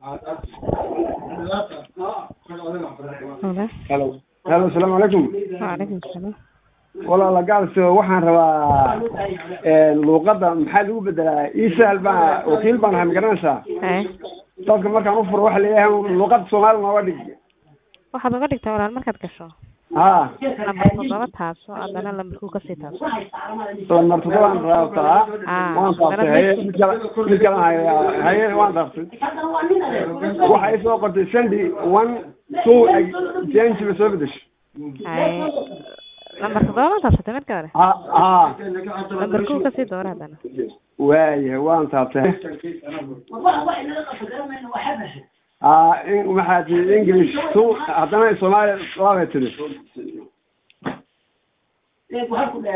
Halo. halo halo asalaamu calaykum Waalaikum salaam. walaala gacalso waxaan rabaa luuqadda maxaa lagu bedelaa isahal baa wakiil baan ahay ma garanaysaa Haye. dadka markaan ufuro waxa leeyahay luuqadda soomaali nooga dhig Waxaad uga dhigtaa walaal markaad gasho. ha Lambar toddoba taaso haddana lambarkuu kasii taaso. lambar toddobaan raabtaa Ah, waan taabtay haye mid kale mid kale haye haye waan taabtay waxa ay soo qortay sandy one two change ba soo bedeshay Haye. Lambar toddoba ma taabsatay markii hore. ha ha Lambarkuu kasii doora haddana. waayahay waan taabtay ha in waxaa tii english two haddana soomaaliya labay tiri